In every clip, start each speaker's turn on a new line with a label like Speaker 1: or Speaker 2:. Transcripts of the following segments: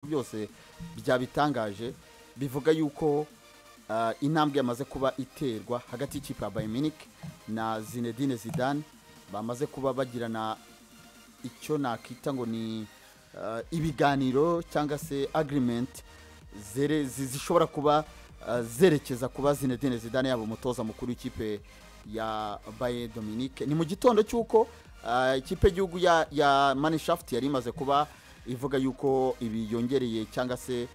Speaker 1: byose byabitangaje bivuga yuko ah, intambwe yamaze kuba iterwa hagati y'ikipe ya Bayern Munich na Zinedine Zidane bamaze kuba bagirana icyo nakita ngo ni ah, ibiganiro cyangwa se agreement zere- zi- zishobora kuba ah, zerekeza kuba Zinedine Zidane yaba umutoza mukuru w'ikipe ya Bayern Dominique ni mu gitondo cy'uko ah, ikipe y'igihugu ya, ya Mannschaft yari imaze kuba ivuga yuko ibi yongereye cyangwa se eh,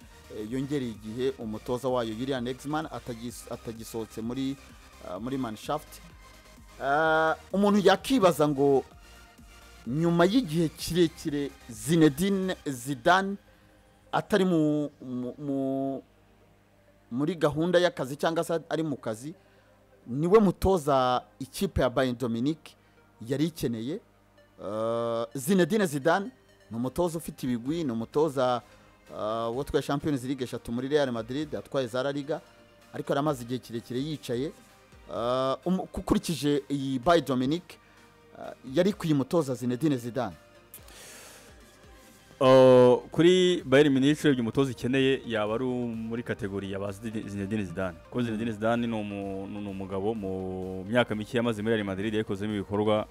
Speaker 1: yongereye igihe umutoza wayo Julian Nagelsmann atagis- atagisohotse muri ah, muri Mannschaft Ah, umuntu yakibaza ngo nyuma y'igihe kirekire Zinedine Zidane atari mu, mu, mu muri gahunda y'akazi cyangwa se ari mu kazi niwe mutoza ikipe ya Bayern Dominique yari ikeneye Eh, Zinedine Zidane ni umutoza ufite ibigwi ni umutoza eh, watwaye Champions League eshatu muri Real Madrid atwaye za La Liga ariko yari amaze igihe kirekire yicaye Eh, umu- ukurikije iyi Bayern Dominique eh, yari kuyimutoza Zinedine Zidane
Speaker 2: Uh, kuri Bayern Munich urebye umutoza ikeneye yaba ari uwo muri kategori ya ba Zidine- Zinedine Zidane kuko Zinedine Zidane ni umu- ni umugabo mu myaka mike yamaze muri Real Madrid yayikozemo ibikorwa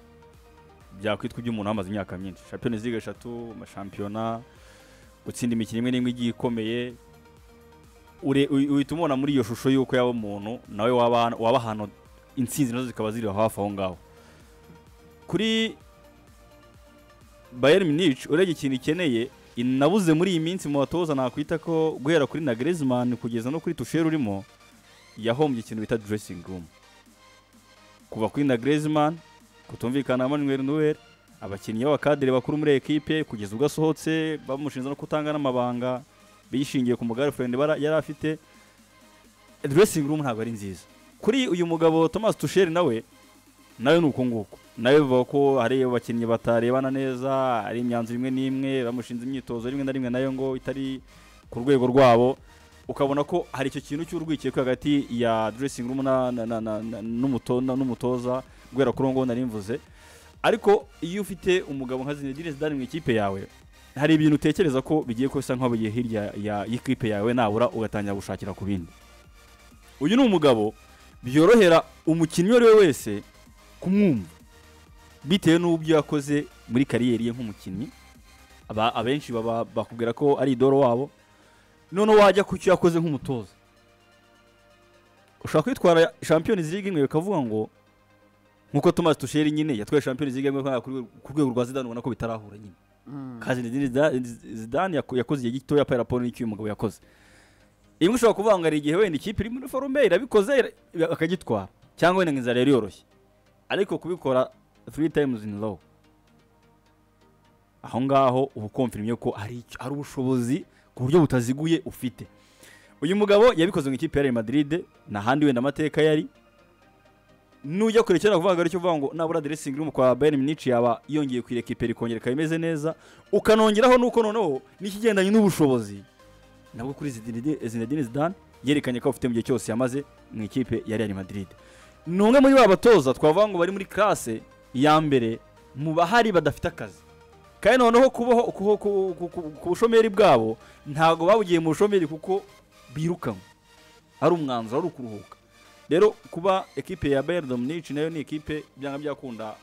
Speaker 2: byakwitwa iby'umuntu wamaze imyaka myinshi Champions League eshatu amashampiyona gutsinda imikino imwe n'imwe igiye ikomeye Ure- uhi- uhita umubona muri iyo shusho y'uko yaba umuntu nawe waba waba ahantu intsinzi nazo zikaba ziri hafi aho ngaho kuri Bayern Munich urebye ikintu ikeneye inabuze muri iyi minsi mu batoza nakwita ko guhera kuri na Griezmann kugeza no kuri Tuchel urimo yahombye ikintu bita dressing room kuva kuri na Griezmann kutumvikana na Manuel Neuer abakinnyi b'abakadere bakuru muri ekipe kugeza ubwo asohotse bamushinja no kutanga n'amabanga bishingiye ku mugirlfriend bara- yari afite dressing room ntabwo ari nziza kuri uyu mugabo Thomas Tuchel nawe nawe ni uko nguko nawe bivuga ko hari abakinnyi batarebana neza hari imyanzuro imwe n'imwe bamushinze imyitozo rimwe na rimwe nayo ngo itari ku rwego rwabo ukabona ko hari icyo kintu cy'urwikekwe hagati ya dressing room na- na- na- na- na- n'umuto- na- n'umutoza guhera kuri uwo nguwo nari mvuze ariko iyo ufite umugabo nka Zinedine Zidane mu ikipe yawe hari ibintu utekereza ko bigiye kusa nkaho bigiye hirya ya y'ikipe yawe nabura ugatangira gushakira ku bindi uyu ni umugabo byorohera umukinnyi uwo ari we wese kumwumva bitewe n'ubyo yakoze muri kariyeri ye nk'umukinnyi aba- abenshi baba bakubwira ko ari idoro wabo noneho wajya ku cyo yakoze nk'umutoza ushobora kwitwara Champions League imwe ukavuga ngo nk'uko Thomas Tuchel nyine yatwaye Champions League imwe ku rwego- ku rwego rwa Zidane ubona ko bitarahura nyine kazi Zinedine Zidane- Zidane yaku- yakoze igihe gitoya pa raporo n'icyo uyu mugabo yakoze imwe ushobora kuvuga ngo hari igihe wenda ikipe iri muri forume irabikoze ira- akagitwara cyangwa wenda ngo inzara yari yoroshye ariko kubikora three times in row aho ngaho uba ukomfirimye ko hari icyo- hari ubushobozi ku buryo butaziguye ufite uyu mugabo yabikoze mu ikipe ya Real Madrid n'ahandi wenda amateka yari nujya kure cyera kuvuga ari cyo uvuga ngo nabura dressing room kwa Bayern Munich yaba yongeye ku irekipera ikongera ikaba imeze neza ukanongeraho nuko noneho n'ikigendanye n'ubushobozi nabwo kuri Zinedine Zinedine Zidane yerekanye ko afite mu gihe cyose yamaze mu ikipe ya Real Madrid ni umwe muri ba batoza twavuga ngo bari muri classe ya mbere mu bahari badafite akazi kandi noneho kubaho ku- ku- ku- ku- ku bushomeri bwabo ntabwo babugiye mu bushomeri kuko birukanwe ari umwanzuro ari ukuruhuka rero kuba ekipe ya Bayern Munich nayo ni ekipe byanga byakunda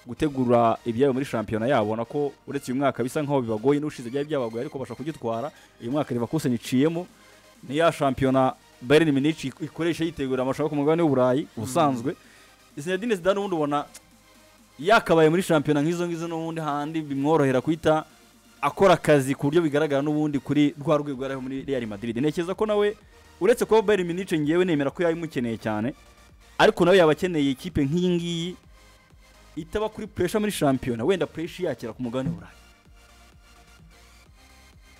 Speaker 2: gutegura ibyayo muri shampiyona yabo na ko uretse uyu mwaka bisa nkaho bibagoye n'ushize byari byabagoye ariko basha kugitwara uyu mwaka Leverkusen iciyemo ni ya shampiyona Bayern Munich ik- ikoresha yitegura amashoka ku mugabane w'Uburayi ubusanzwe Zinedine Zidane ubundi ubona yakabaye muri shampiyona nk'izo ngizo n'ubundi handi bimworohera kwita akora akazi ku buryo bigaragara n'ubundi kuri rwa rwego yari ariho muri Real Madrid ntekereza ko nawe uretse kuba Bayern Munich ngewe nemera ko yayimukeneye cyane ariko nawe yaba akeneye ikipe nk'iyi ngiyi itaba kuri pressure muri shampiyona wenda pressure yakira ku mugabane w'Uburayi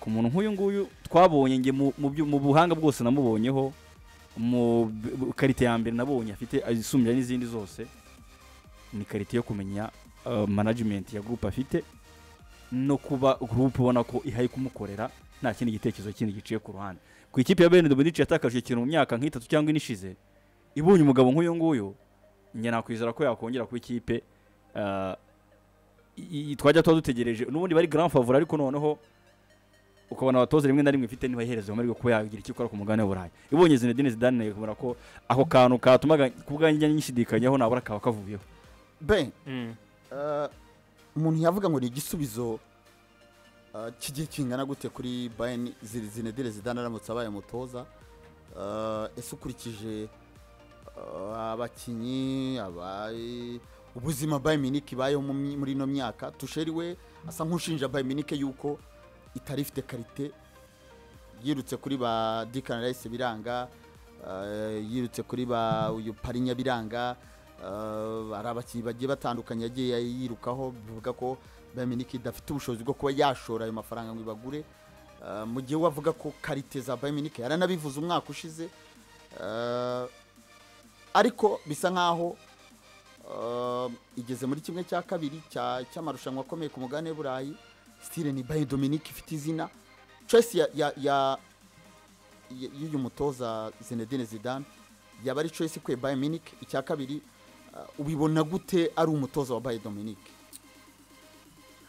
Speaker 2: ku muntu nk'uyu nguyu twabonye nge mu, mu, byu- mu buhanga bwose namubonyeho mu b- b- karite ya mbere nabonye afite isumbya n'izindi zose ni karite yo kumenya uh, management ya groupe afite no kuba groupe ubona ko ihaye kumukorera nta kindi gitekerezo kindi giciye ku ruhande ku ikipe ya Bayern de Munich yatakaje ikintu mu myaka nk'itatu cyangwa ine ishize ibonye umugabo nk'uyu nguyu njye nakwizera ko yakongera kuba ikipe uh, i- i- twajya tuba dutegereje n'ubundi bari grand favori ariko noneho ukabona abatoza rimwe na rimwe ifite niba iherezo amahirwe kuba yagira icyo ikora ku mugabane w'uburayi ibonye zinedine zidane nayo ikabona ko ako kantu katumaga kubwanjye nyishidikanyaho nabura kaba kavuyeho
Speaker 1: ben eh, umuntu yavuga ngo ni igisubizo eh, cy'igihe kingana gute kuri bayern Zine- zinedine zidane aramutse abaye umutoza Eh, ese ukurikije eh, abakinnyi abaye ubuzima bayern munich ibayeho mu my- muri ino myaka tusheri we asa nk'ushinja bayern munich yuko itari ifite karite yirutse kuri ba Declan Rice biranga eh, yirutse kuri ba uyu Parinya biranga eh, hari abakinnyi bagiye batandukanye yagiye yirukaho bivuga ko Bayern Munich idafite ubushobozi bwo kuba yashora ayo mafaranga ngo ibagure Eh, mu gihe we avuga ko karite za Bayern Munich yaranabivuze umwaka ushize Eh, ariko bisa nkaho eh, igeze muri kimwe cya kabiri cya- cy'amarushanwa akomeye ku mugabane w'i Burayi stile ni Bayern Dominique ifite izina Chelsea ya ya ya y- y'uyu mutoza Zinedine Zidane yaba ari Chelsea kwe Bayern Munich icya kabiri uh, ubibona gute ari umutoza wa Bayern Dominique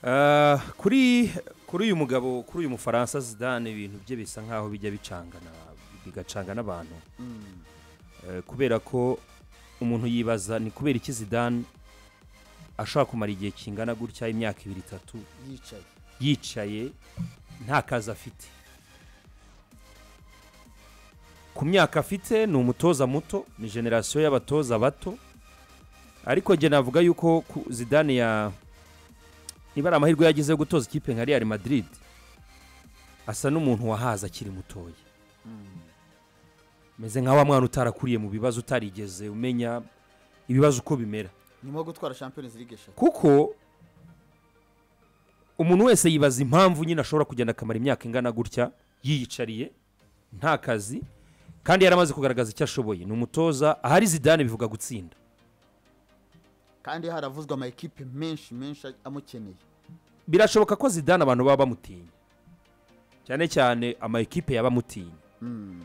Speaker 3: Ah, kuri kuri uyu mugabo kuri uyu mufaransa zidane ibintu bye bisa nkaho bijya bicangana bigacanga n'abantu
Speaker 1: Mm,
Speaker 3: Eh, kubera ko umuntu yibaza ni kubera iki zidane ashobora kumara igihe kingana gutya imyaka ibiri itatu
Speaker 1: yicaye
Speaker 3: yicaye nta kazi afite ku myaka afite ni umutoza muto ni generasiyo y'abatoza bato ariko njye navuga yuko ku- zidane ya niba ari amahirwe yagize yo gutoza ikipe nka real madrid asa n'umuntu wahaza akiri mutoya meze nka wa mwana utarakuriye mu bibazo utarigeze umenya ibibazo uko bimera
Speaker 1: nyuma yo gutwara Champions League eshatu
Speaker 3: kuko umuntu wese yibaza impamvu nyine ashobora kugenda akamara imyaka ingana gutya yiyicariye nta kazi kandi yaramaze kugaragaza icyo ashoboye ni umutoza ahari zidane bivuga gutsinda
Speaker 1: kandi haravuzwe ama equipe menshi menshi amukeneye
Speaker 3: birashoboka ko zidane abantu baba bamutinya cyane cyane ama ekipe yaba amutinya
Speaker 1: Mm,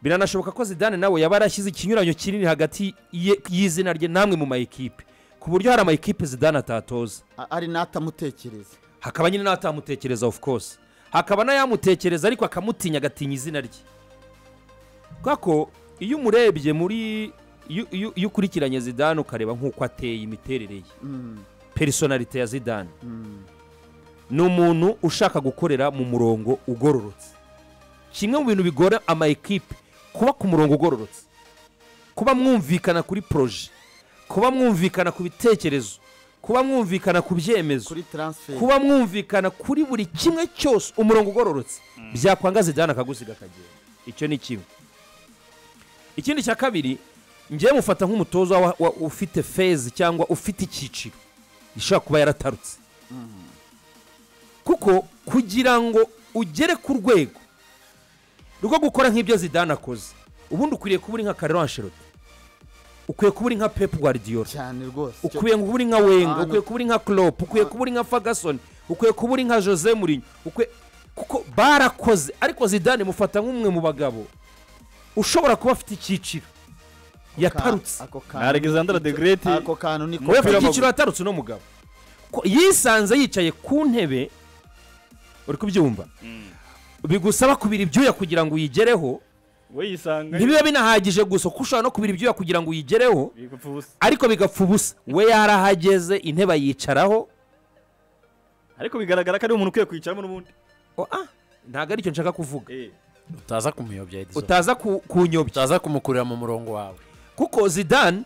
Speaker 3: biranashoboka ko zidane nawe yaba yarashyize ikinyuranyo kinini hagati ye- y'izina rye namwe mu ma ekipe ku buryo hari ama ekipe zidane atatoza
Speaker 1: a- ari n'atamutekereza
Speaker 3: hakaba nyine n'atamutekereza of course hakaba n'ayamutekereza ariko akamutinya agatinya izina rye kubera ko iyo umurebye muri iyo- iyo iyo ukurikiranye zidane ukareba nk'uko ateye imiterere ye
Speaker 1: Mm,
Speaker 3: personalite ya zidane
Speaker 1: mm,
Speaker 3: ni umuntu ushaka gukorera mu murongo ugororotse kimwe mu bintu bigora ama ekipe kuba ku murongo ugororotse kuba mwumvikana kuri poroje kuba mwumvikana ku bitekerezo kuba mwumvikana ku byemezo
Speaker 1: kuri transfer
Speaker 3: kuba mwumvikana kuri buri kimwe cyose umurongo ugororotse byakwanga zidane akaguzi kakagenda icyo ni kimwe ikindi cya kabiri ngewe mufata nk'umutoza wa- wa- ufite fezi cyangwa ufite icyiciro gishobora kuba yaratarutse kuko kugira ngo ugere ku rwego rwo gukora nk'ibyo zidane akoze ubundi ukwiriye kuba uri nka karero ansheroti ukwiye kuba uri nka pepu guardiola
Speaker 1: cyane rwose Cyo-
Speaker 3: ukwiye kuba uri nka wenga
Speaker 1: Ahantu-
Speaker 3: ukwiye kuba uri nka klopp ukwiye kuba uri nka ferguson ukwiye kuba uri nka jose murinyo ukwiye kuko barakoze ariko zidane mufata nk'umwe mu bagabo ushobora kuba afite icyiciro yatarutse
Speaker 1: ako kantu
Speaker 2: na alexander de grete
Speaker 1: ako kantu niko
Speaker 3: muri afite
Speaker 2: w'umupira
Speaker 3: icyiciro yatarutse uno mugabo Ko yisanze yicaye ku ntebe uri kubyumva bigusaba kubira ibyuya kugira ngo uyigereho
Speaker 2: we yisanga
Speaker 3: ntibiba binahagije gusa kuko ushobora no kubira ibyuya kugira ngo uyigereho ariko bigapfa ubusa we yarahageze intebe ayicaraho
Speaker 2: ariko bigaragara ko ari umuntu ukwiye kwicaramo n'ubundi
Speaker 3: oa ntabwo aricyo nshaka kuvuga
Speaker 4: utaza kumuyobya Edison
Speaker 3: utaza ku- kunyobya
Speaker 4: utaza kumukurira mu murongo wawe
Speaker 3: kuko zidane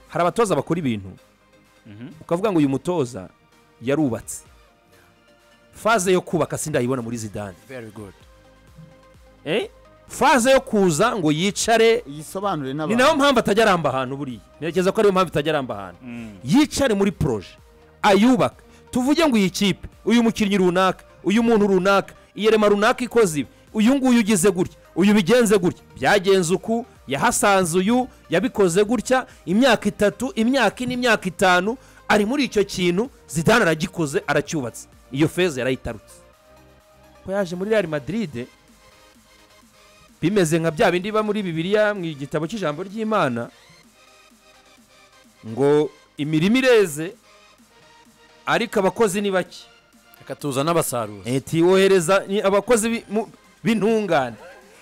Speaker 3: hari abatoza bakora ibintu ukavuga ngo uyu mutoza yarubatse faze yo kubaka sindayibona muri zidane
Speaker 4: very good
Speaker 3: Eh? faze yo kuza ngo yicare
Speaker 1: yisobanure
Speaker 3: ni
Speaker 1: n'abantu
Speaker 3: nayo mpamvu atajya aramba ahantu buriya ntekereza ko ariyo mpamvu itajya aramba ahantu yicare muri poroje ayubaka tuvuge ngo iyi kipe uyu mukinnyi runaka uyu muntu runaka iyerema runaka ikoze ibi uyu nguyu ugize gutya uyu bigenze gutya byagenze uku yahasanze uyu yabikoze gutya imyaka itatu imyaka ine imyaka itanu ari muri icyo kintu zidane aragikoze aracyubatse iyo feza yarayitarutse ko yaje muri real madrid bimeze nka bya bindi biba muri bibiliya mu gitabo cy'ijambo ry'imana ngo imirima ireze ariko abakozi ni bake
Speaker 4: reka tuzane abasaruzi
Speaker 3: eti wohereza ni abakozi bi- mu- b'intungane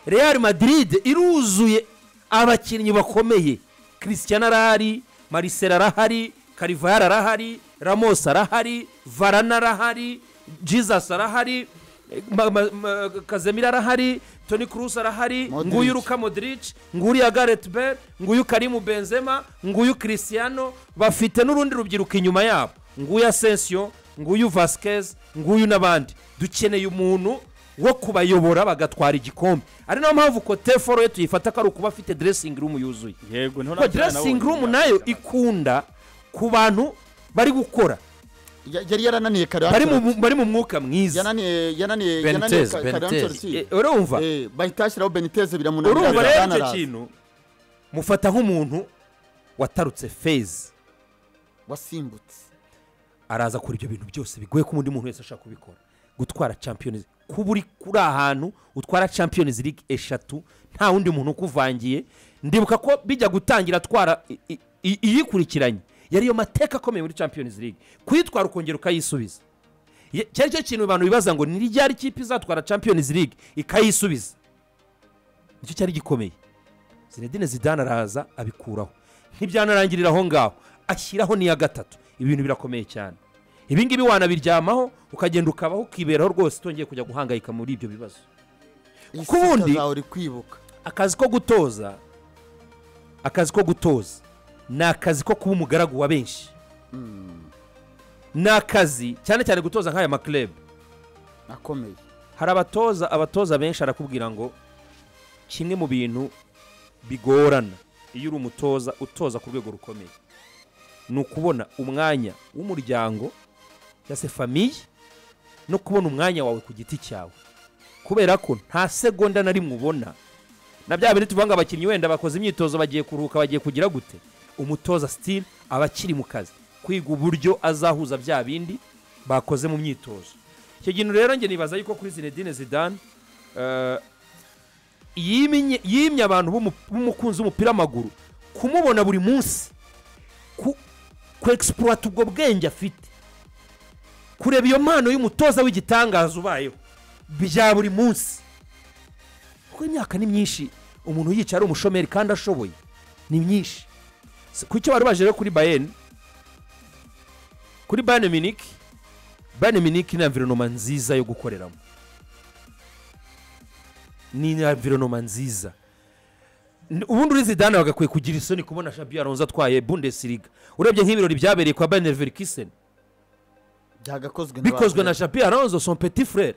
Speaker 3: real madrid iruzuye abakinnyi bakomeye christian arahari marcel arahari karivayar arahari ramos arahari varana arahari jesus arahari eh, Ma- Ma- Ma- kazemira arahari toni cruz arahari
Speaker 1: Modric.
Speaker 3: nguyu luka modric nguyu gareth bale nguyu karimu benzema nguyu christiano bafite n'urundi rubyiruko inyuma yabo nguyu asensio nguyu vasquez nguyu n'abandi dukeneye umuntu wo kubayobora bagatwara igikombe ari nayo mpamvu koteforo ye tuyifata ko ari ukuba afite dressing room yuzuye
Speaker 2: yego niho
Speaker 3: kuko
Speaker 2: natwe
Speaker 3: dressing
Speaker 2: nabonye.
Speaker 3: room nayo ikunda ku bantu bari gukora
Speaker 1: Ya- yari yarananiye kare
Speaker 3: bari mu- mu- bari mu mwuka mwiza
Speaker 1: yananiye yananiye
Speaker 4: Benitez,
Speaker 1: yananiye Ka-
Speaker 4: Benitez.
Speaker 1: Kadantolisi.
Speaker 3: Eh, urumva
Speaker 1: Eh, bahita bashyiraho beniteze biramunanira
Speaker 3: urumva rero icyo
Speaker 1: araraza.
Speaker 3: kintu mufata nk'umuntu watarutse fezi
Speaker 1: wasimbutse
Speaker 3: araza kora ibyo bintu byose bigoye ko undi muntu wese ashaka kubikora gutwara champions kuba uri kuri ahantu utwara champions league eshatu nta wundi muntu ukuvangiye ndibuka ko bijya gutangira atwara i- i- i- iyikurikiranye yariyo mateka akomeye muri champions league kuyitwara ukongera ukayisubiza Ye- cyari cyo kintu abantu bibaza ngo ni ryari ikipe izatwara champions league ikayisubiza nicyo cyari gikomeye zinedine zidane araza abikuraho ntibyanarangirira aho ngaho ashyiraho n'iya gatatu ibi bintu birakomeye cyane ibi ngibi wanabiryamaho ukagenda ukabaho ukiberaho rwose utongeye kujya guhangayika muri ibyo bibazo
Speaker 1: Isi
Speaker 3: Kuko ubundi-
Speaker 1: itazaho uri kwibuka
Speaker 3: akazi ko gutoza akazi ko gutoza ni akazi ko kuba umugaragu wa benshi ni akazi cyane cyane gutoza nk'aya makurebe
Speaker 1: akomeye
Speaker 3: hari abatoza abatoza benshi arakubwira ngo kimwe mu bintu bigorana iyo uri umutoza utoza ku rwego rukomeye ni ukubona umwanya w'umuryango cyangwa se famiye no kubona umwanya wawe ku giti cyawe kubera ko nta segonda na rimwe ubona na bya bindi tuvuga ngo abakinnyi wenda bakoze imyitozo bagiye kuruhuka bagiye kugira gute umutoza sitiri aba akiri mu kazi kwiga uburyo azahuza bya bindi bakoze mu myitozo icyo kintu rero njye nibaza yuko kuri zinedine zidane eh, yimye yimye abantu b'umu- b'umukunzi w'umupira w'amaguru kumubona buri munsi ku egisipurata ubwo bwenge afite kureba iyo mpano y'umutoza w'igitangaza ubayeho bya buri munsi kuko imyaka ni myinshi umuntu yicaye ari umushomeri kandi ashoboye ni myinshi Si- ku icyo bari baje rero kuri bayeni kuri bayeni miniki bayeni miniki ni environoma nziza yo gukoreramo ni environoma nziza N- ubundi uri zidane bagakwiye kugira isoni kubona shabi aronze atwaye bundesiriga urebye nk'ibirori byabereye kwa bayeni verikiseni
Speaker 1: byagakozwe na
Speaker 3: bikozwe
Speaker 1: ba-
Speaker 3: na shabi aronze son petit frere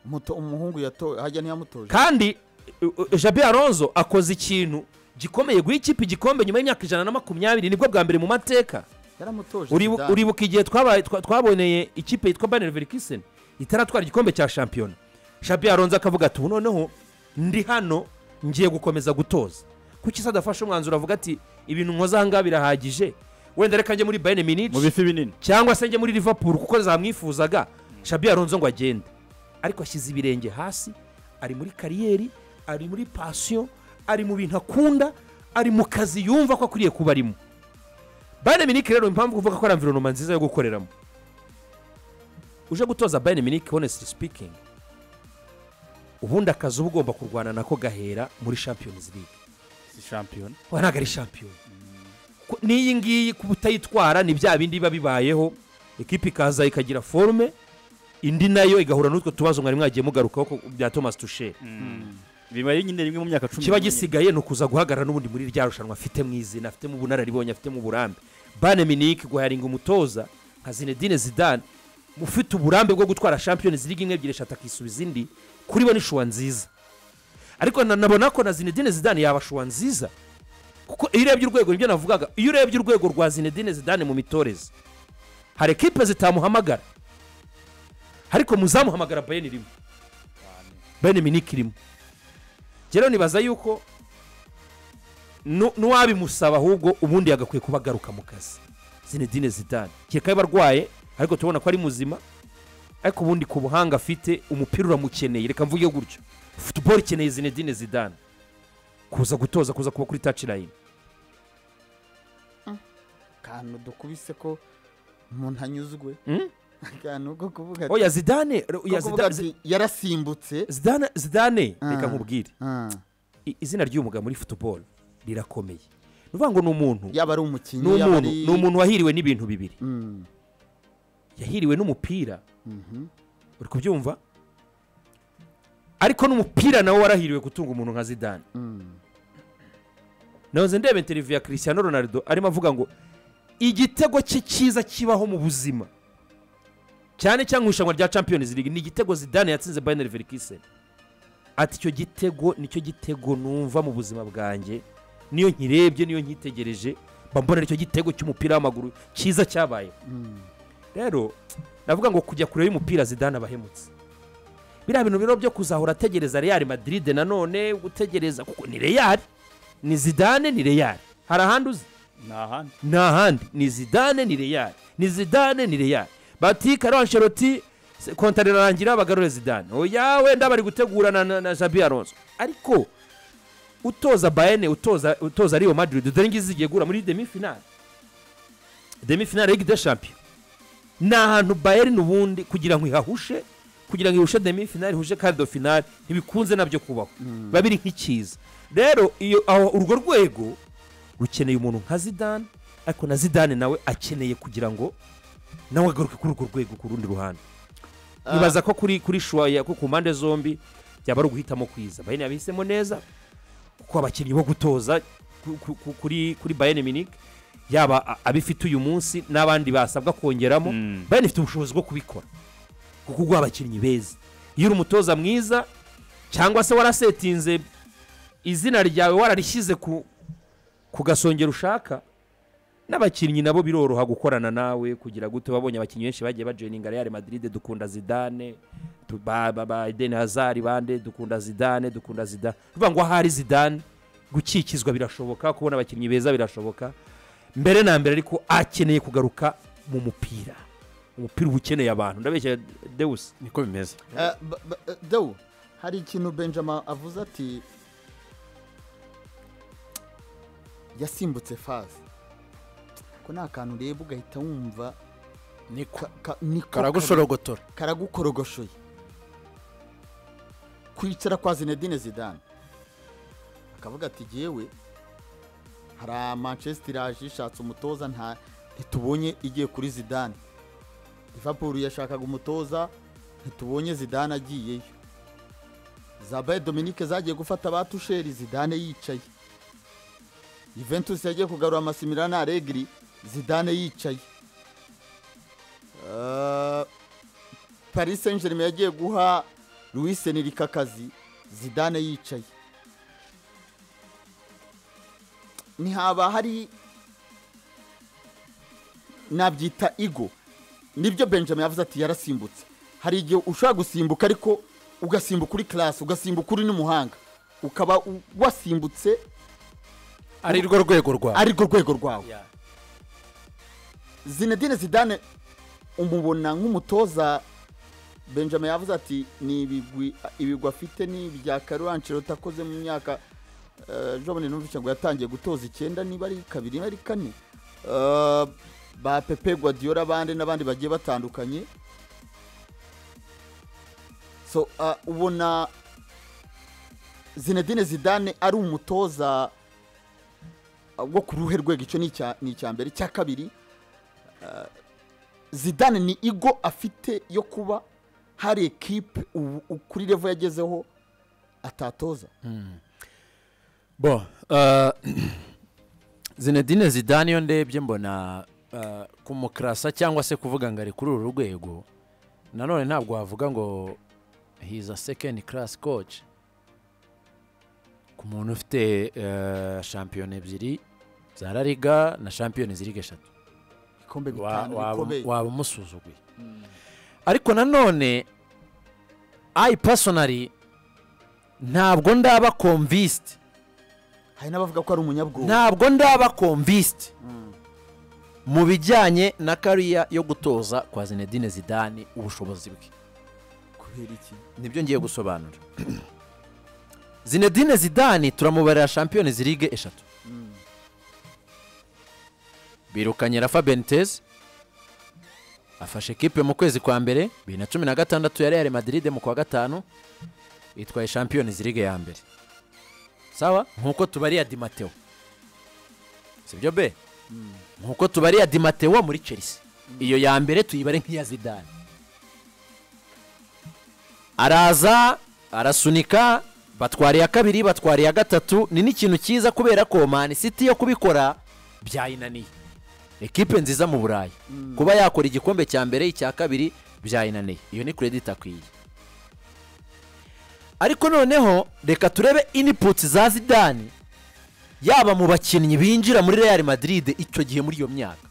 Speaker 1: Muto- umuhungu yato hajya ntiyamutoje
Speaker 3: kandi uh, uh, jabi aronzo akoze ikintu gikomeye guha ikipe igikombe nyuma y'imyaka ijana na makumyabiri nibwo bwa mbere mu mateka
Speaker 1: yaramutoje
Speaker 3: Uribu-
Speaker 1: Zidane.
Speaker 3: uribuka igihe twabaye- twa- twaboneye ikipe yitwa baneri verikisen itaratwara igikombe cya shampiyona shabi aronzo akavuga ati ubu noneho ndi hano ngiye gukomeza gutoza kuki se adafashe umwanzuro avuga ati ibintu nkoze aha ngaha birahagije wenda reka njye muri bayern
Speaker 2: mu
Speaker 3: munich
Speaker 2: bifi binini
Speaker 3: cyangwa se njye muri liverpool kuko zamwifuzaga shabi aronzo ngo agende ariko ashyize ibirenge hasi ari muri kariyeri ari muri pasiyo ari mu bintu akunda ari mu kazi yumva ko akwiriye kuba arimo bayern munich rero impamvu kuvuga ko ari environoma nziza yo gukoreramo uje gutoza bayern munich honestly speaking ubundi akazi uba ugomba kurwana nako gahera muri champions league
Speaker 2: si shampiyona
Speaker 3: we ntabwo ari shampiyona Ko- n'iyi ngiyi kuba utayitwara ni bya bindi biba bibayeho ekipa ikaza ikagira forume indi nayo igahura n'utwo tubazo mwari mwagiye mugarukaho ko- bya thomas tushe
Speaker 2: biba ari nyine rimwe mu myaka cumi
Speaker 3: kiba
Speaker 2: n'umunani.
Speaker 3: gisigaye ni ukuza guhagarara n'ubundi muri rya rushanwa afite mu izina afitemo ubunararibonye afitemo uburambe bane minike guharinga umutoza nka zinedine zidane ufite uburambe bwo gutwara champions league imwe ebyiri eshatu akisubiza indi kuri bo ni shuwa nziza ariko na- nabona ko na zinedine zidane yaba shuwa nziza kuko iyo urebye urwego nibyo navugaga iyo urebye urwego rwa zinedine zidane mu mitoreze hari ekipe zitamuhamagara ariko muzamuhamagara bayeni rimwe bayeni minike irimo njye rero nibaza yuko nu- n'uwabimusaba ahubwo ubundi yagakwiye kuba agaruka mu kazi zinedine zidane kereka yaba arwaye ariko tubona ko ari muzima ariko ubundi ku buhanga afite umupira uramukeneye reka mvuge gutyo futuboro ikeneye zinedine zidane kuza gutoza kuza kuba kuri tacirayini
Speaker 1: akantu dukubise ko umuntu anyuzwe
Speaker 3: Mm?
Speaker 1: nubwo kuvuga ati-
Speaker 3: oya zidane ro-
Speaker 1: ko
Speaker 3: oya
Speaker 1: kuvuga
Speaker 3: Zida-
Speaker 1: ati yarasimbutse
Speaker 3: zidane zidane
Speaker 1: Ah.
Speaker 3: reka nkubwire
Speaker 1: ah,
Speaker 3: I- izina ry'uyu mugabo muri futuboro rirakomeye ni ukuvuga ngo ni umuntu
Speaker 1: yaba ari
Speaker 3: ni
Speaker 1: umukinnyi yaba
Speaker 3: umuntu
Speaker 1: ari
Speaker 3: ni umuntu wahiriwe n'ibintu bibiri
Speaker 1: Mm,
Speaker 3: yahiriwe n'umupira
Speaker 1: mhm.
Speaker 3: uri kubyumva ariko n'umupira nawe warahiriwe gutunga umuntu nka zidane
Speaker 1: Mm.
Speaker 3: nahoze ndeba interiviyu ya christian ronaldo arimo avuga ngo igitego cye cyiza kibaho mu buzima cyane cyangwa irushanwa rya champions league ni igitego zidane yatsinze bayineri verikise ati icyo gitego nicyo gitego numva mu buzima bwanjye niyo nkirebye niyo nkitegereje mba mbonera icyo gitego cy'umupira w'amaguru cyiza cyabayeho rero navuga ngo kujya kure y'umupira zidane abahemutse biriya bintu rero byo kuzahora ategereza real madrid nanone gutegereza kuko ni real ni zidane ni real hari ahandi uzi
Speaker 2: ni ahandi
Speaker 3: ni ahandi ni zidane ni real ni zidane ni real bati karo ansheloti kontara irarangira bagarure zidane oya wenda bari gutegurana na, na jabi alonso ariko utoza bayene utoza utoza real madrid dore ngizi zigiye guhura muri demi finale demi finale ligue des champions ni ahantu bayern ubundi kugira ngo ihahushe kugira ngo ihushe demi finale ihushe kado finale ntibikunze nabyo kubaho biba biri nk'ikiza rero iyo aho urwo rwego rukeneye umuntu nka zidane ariko na zidane nawe akeneye kugira ngo nawe agaruke kuri urwo rwego ku rundi ruhande
Speaker 1: Ah,
Speaker 3: nibaza ko kuri kuri shuwaya ko ku mpande zombi byaba ari uguhitamo kwiza bayene yabihisemo neza kuko abakinnyi bo gutoza ku- ku- ku- kuri kuri bayene minike yaba a- abifite uyu munsi n'abandi basabwa kongeramo
Speaker 2: Mm.
Speaker 3: bayene ifite ubushobozi bwo kubikora kuko uguha abakinnyi beza iyo uri umutoza mwiza cyangwa se warasetinze izina ryawe wararishyize ku ku gasongero ushaka n'abakinnyi nabo biroroha gukorana nawe kugira gute wabonye abakinnyi benshi bagiye bajoyininga real madrid dukunda zidane tu- ba ba- ba edeni hazari bande dukunda zidane dukunda zidane uvuga ngo ahari zidane gukikizwa birashoboka kubona abakinnyi beza birashoboka mbere na mbere ariko akeneye kugaruka mu mupira umupira uba ukeneye abantu ndabeshya dewusi
Speaker 4: niko bimeze
Speaker 1: eh, ba- ba- eh, Dewu hari ikintu benjamin avuze ati yasimbutse faze ko ni akantu ureba ugahita wumva
Speaker 4: niko
Speaker 1: ka- ka- niko kari-
Speaker 4: karagushorogotora
Speaker 1: karagukorogoshye kwicara kwa zinedine zidane akavuga ati jyewe hari manchester iraje ishatse umutoza nta ntitubonye igiye kuri zidane liverpool yashakaga umutoza ntitubonye zidane agiyeyo zabaye dominique zagiye gufata abatusheri zidane yicaye juventus yagiye kugarura amasimilana aregiri zidane yicaye Eh, paris saint germain yagiye guha louis enrique akazi zidane yicaye ntihaba hari nabyita igo nibyo benjamin yavuze ati yarasimbutse hari igihe ushobora gusimbuka ariko ugasimbuka uri karasi ugasimbuka uri n'umuhanga ukaba u- wasimbutse
Speaker 4: ari rwo rwego rwawe
Speaker 1: arirwo rwego rwawe zinedine zidane umubona nk'umutoza benjamin yavuze ati ni ibigwi ibigwi afite ni ibya karuranshiro utakoze mu myaka jobone numvise ngo yatangiye gutoza icyenda niba ari kabiri niba ari kane Eh, ba pepe guardiola abandi n'abandi bagiye batandukanye so ah, ubona zinedine zidane ari umutoza wo ku ruhe rwego icyo ni icya- ni icya mbere icya kabiri zidane ni igo afite yo kuba hari ekipe ubu- u- kuri revo yagezeho atatoza
Speaker 4: bo eh, zinedine zidane iyo ndebye mbona eh, kumukirasa cyangwa se kuvuga ngo ari kuri uru rwego nanone ntabwo wavuga ngo he's a second class coach ku muntu ufite eh, shampiyona ebyiri za la liga na shampiyona ziriga eshatu
Speaker 1: ibikombe
Speaker 4: Wa-
Speaker 1: bitanu
Speaker 4: waba
Speaker 1: bikomeye
Speaker 4: waba umusuzuguye ariko nanone ayi pasonari ntabwo ndaba komvisiti
Speaker 1: hari n'abavuga ko ari umunyabwoba
Speaker 4: ntabwo ndaba komvisiti mu bijyanye na kariya yo gutoza kwa zinedine zidane ubushobozi bwe
Speaker 1: kubera iki
Speaker 4: nibyo ngiye gusobanura zinedine zidane turamubarira shampiyoni zirige eshatu birukanye rafa benitez afashe kipe mu kwezi kwa mbere bibiri na cumi na gatandatu ya real madrid mu kwa gatanu itwaye champions league ya mbere sawa nk'uko tubariya di mateo sibyo be nk'uko tubariya di mateo muri chelsea iyo ya mbere tuyibare nk'iya zidane araza arasunika batwara iya kabiri batwara iya gatatu ni n'ikintu cyiza kubera ko mani siti yo kubikora byayinaniye ekipe nziza mu burayi kuba yakora igikombe cya mbere icya kabiri byayinaniye iyo ni kredit akwiye ariko noneho reka turebe iniputsi za zidani yaba mu bakinnyi binjira muri real madrid icyo gihe muri iyo myaka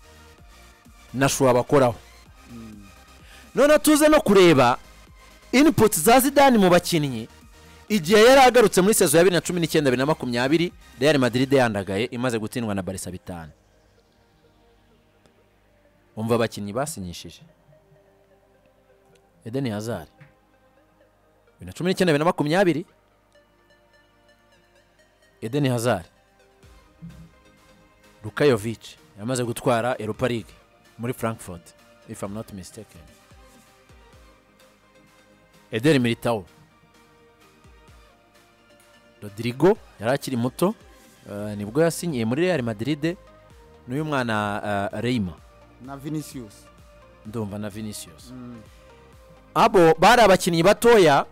Speaker 4: nashuwa bakoraho noneho tuze no kureba iniputsi za zidani mu bakinnyi igihe yari agarutse muri sezo ya bibiri na cumi n'icyenda bibiri na makumyabiri real madrid yandagaye imaze gutsindwa na barisa bitanu umva abakinnyi basinyishije edeni hazari bibiri na cumi n'icyenda bibiri na makumyabiri edeni hazari rukayovici yamaze gutwara eropa ligue muri frankfurt if i'm not mistaken edeni militawo rodrigo yari akiri muto eh, nibwo yasinyiye muri real madrid n'uyu mwana eh, reyma
Speaker 1: na vinicius
Speaker 4: ndumva na vinicius abo bari abakinnyi batoya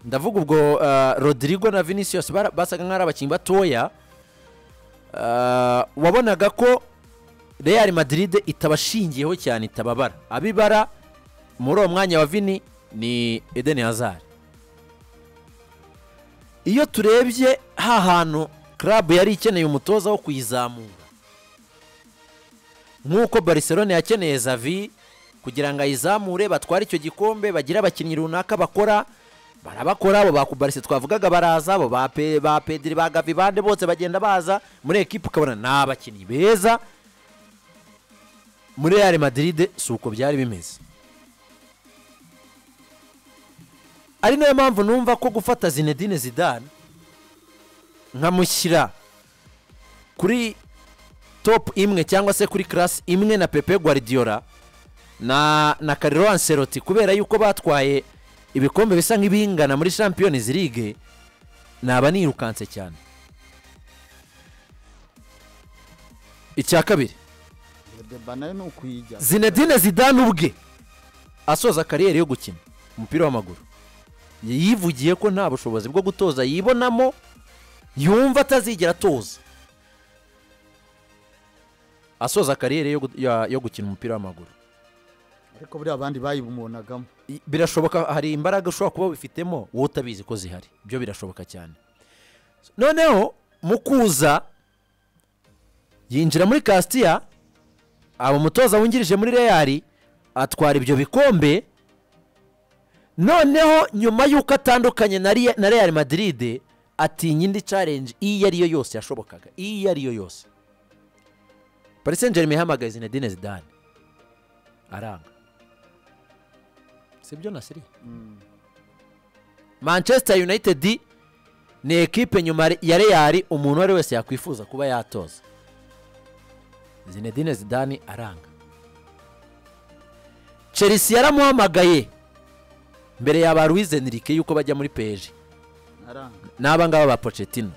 Speaker 4: ndavuga ubwo eh, rodrigo na vinicius bara- basaga nk'ari abakinnyi batoya Eh, wabonaga ko real madrid itabashingiyeho cyane itababara abibara muri uwo mwanya wa vini ni edeni hazari iyo turebye ha hantu club yari ikeneye umutoza wo kuyizamura nk'uko barcelona yakeneye zavi kugira ngo ayizamure batware icyo gikombe bagire abakinnyi runaka bakora barabakora abo ba kubarise twavugaga baraza abo ba Pe- ba pediri ba gavi bande bose bagenda baza muri ekipa ukabona ni abakinnyi beza muri real madrid si uko byari bimeze ari nayo mpamvu numva ko gufata zinedine zidane nkamushyira kuri topu imwe cyangwa se kuri karasi imwe na pepe guardiola na na kariro anseroti kubera yuko batwaye ibikombe bisa nk'ibingana muri champions league naba nirukanse cyane icya kabiri
Speaker 1: deba nayo ni ukuyijya
Speaker 4: zinedine zidane ubwe asoza kariyeri yo gukina umupira w'amaguru yivugiye ko nta bushobozi bwo gutoza yibonamo yumva atazigera atoza asoza kariyeri yo gu- ya- yo gukina umupira w'amaguru
Speaker 1: ariko buriya abandi bayibumonagamo
Speaker 4: I- birashoboka hari imbaraga ushobora kuba wifitemo wowe utabizi ko zihari byo birashoboka cyane noneho mu kuza yinjira muri kasitiya aba umutoza wungirije muri reyari atwara ibyo bikombe noneho nyuma y'uko atandukanye na Rea- na reyari madiride atinya indi carenje iyo ariyo yose yashobokaga iyo ariyo yose parisenjerime ihamagaye zinedine zidane aranga sibyo na siriya manchester united ni ekipe nyuma ya real umuntu uwo ari wese yakwifuza kuba yatoza zinedine zidane aranga chelsea yaramuhamagaye mbere ya ba Luis Enrique yuko bajya muri peje
Speaker 1: aranga
Speaker 4: n'aba ngaba ba Pochettino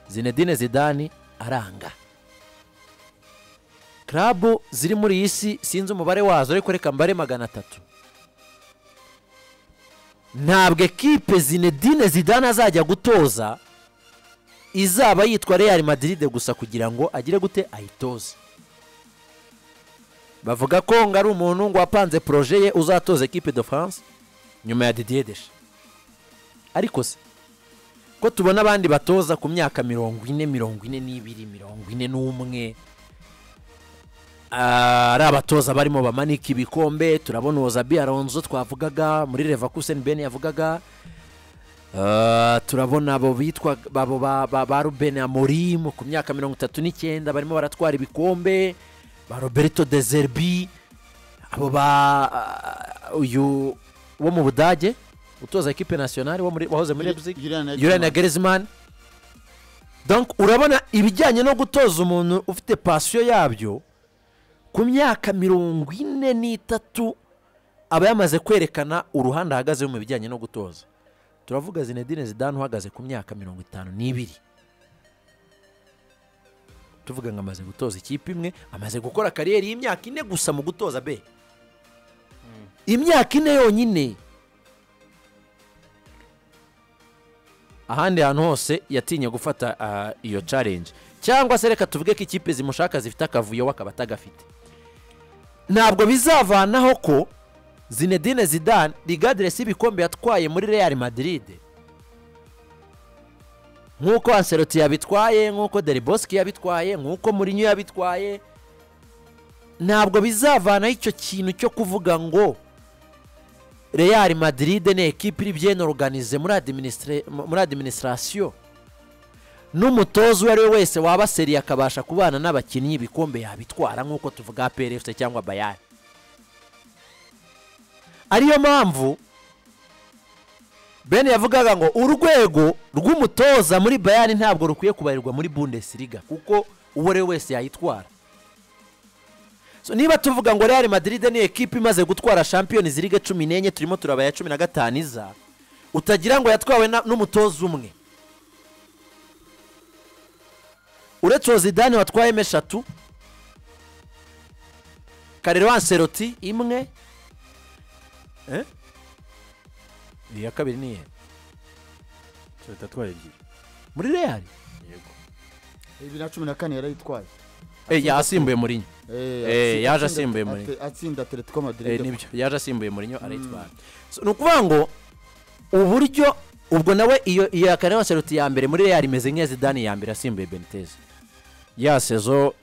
Speaker 4: zinedine zidane aranga klabu ziri muri iyi si sinzi umubare wazo ariko reka mbare magana atatu ntabwo ekipe zinedine zidane azajya gutoza izaba yitwa real madrid gusa kugira ngo agire gute ayitoze bavuga ko ngo ari umuntu ngo wapanze poroje ye uzatoza ekipe de france nyuma ya didier deshe ariko se ko tubona abandi batoza ku myaka mirongo ine mirongo ine n'ibiri mirongo ine n'umwe Ah, ari abatoza barimo bamanika ibikombe turabona uwo zabi aronzo twavugaga muri reva kuseni bene yavugaga Ah, turabona abo bitwa abo ba- ba ba rubeni amorimu ku myaka mirongo itatu n'icyenda barimo baratwara ibikombe ba roberto de zerbi abo ba ah, uyu wo mu budage utoza ekipe nasiyonari wo muri- wahoze muri leipzig Julian na Griezmann donc urabona ibijyanye no gutoza umuntu ufite pasiyo yabyo ku myaka mirongo ine n'itatu aba yamaze kwerekana uruhande ahagazeho mu bijyanye no gutoza turavuga zinedine zidane uhagaze ku myaka mirongo itanu n'ibiri tuvuga ngo amaze gutoza ikipe imwe amaze gukora kariyeri y'imyaka ine gusa mu gutoza be imyaka ine yonyine ahandi hantu hose yatinye gufata ah, iyo challenge cyangwa se reka tuvuge ko ikipe zimushaka zifite akavuyo we akaba atagafite ntabwo bizavanaho ko zinedine zidane rigadiresi y'ibikombe yatwaye muri real madrid nk'uko anseloti yabitwaye nk'uko deriboski yabitwaye nk'uko murinyo yabitwaye ntabwo bizavanaho icyo kintu cyo kuvuga ngo real madrid ni ekipi iri bien organize muri administre- muri adiminisitirasiyo n'umutoza uwo ari we wese waba seriye akabasha kubana n'abakinnyi ibikombe yabitwara nk'uko tuvuga PRFC cyangwa bayari ariyo mpamvu bene yavugaga ngo urwego rw'umutoza muri bayani ntabwo rukwiye kubarirwa muri bundesliga kuko uwo ari we wese yayitwara So, niba tuvuga ngo real madrid ni ekipi imaze gutwara champions league cumi n'enye turimo turaba iya cumi na gatanu iza utagira ngo yatwawe na- n'umutoza umwe uretse uwo zidane watwayemo eshatu karero anseroti imwe Eh? iya kabiri ni iyihe
Speaker 2: leta atwaye ebyiri
Speaker 4: muri real
Speaker 1: bibiri na cumi na kane yarayitwaye
Speaker 4: Eh, yasimbuye murinyo
Speaker 1: Eh,
Speaker 4: Eh,
Speaker 1: atsinda- atsinda-
Speaker 4: yaje asimbuye Mourinho.
Speaker 1: ate- atsinda atletico
Speaker 4: Eh,
Speaker 1: madrid
Speaker 4: nibyo yaje asimbuye murinyo arayitwara So, ni ukuvuga ngo uburyo ubwo nawe iyo iyo ya karere seruti ya mbere muri real imeze nk'iya zidane ya mbere asimbuye benitez ya sezo